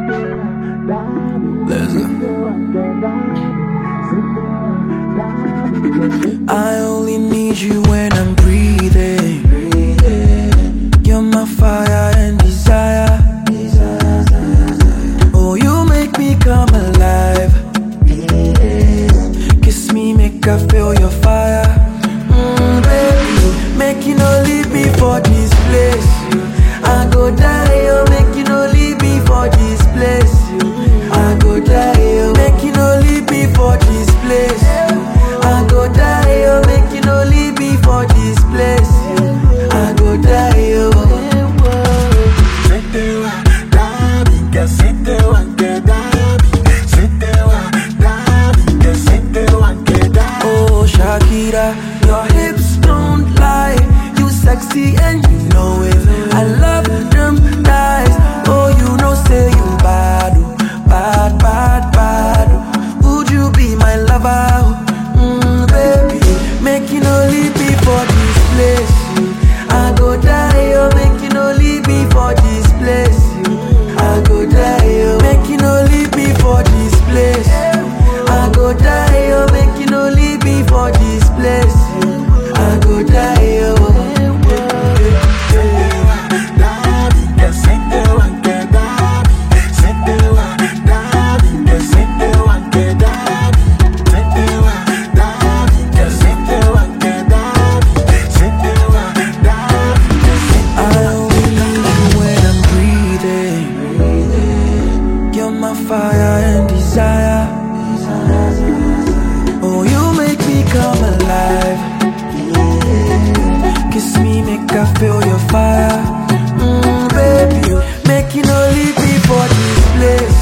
I only need you when I'm breathing. You're my fire and desire. Oh, you make me come alive. Kiss me, make I feel your fire. Mm, baby, make you no leave me for this place. I go die, oh, make you no leave me for this place. I go die, oh, make you no leave me for this place. I go die, oh, make you no leave me for this place. I go die, oh. Setewa, Dabi, que setewa, que Dabi, setewa, Dabi, que setewa, que Dabi. Oh, Shakira, your hips don't lie. You sexy and you know it. I love them thighs. Oh, you know, say you bad, oh, bad, bad, bad. oh. Would you be my lover? Mm, baby, make you no leave me for this place. I go die, oh, make you no leave me for this place. I go die, oh, make you no leave me for this place. I go die, oh, make you no leave me for this place. I go die, oh. Setewa, Dabi, que setewa, que Dabi, setewa, Dabi, que setewa, que Dabi, setewa, Dabi, que setewa, que Dabi, setewa, Dabi, que setewa. I only need you when I'm breathing. You're my fire and desire. Oh, you make me come alive. Kiss me, make I feel your fire. Mm, baby, make you no leave me for this place.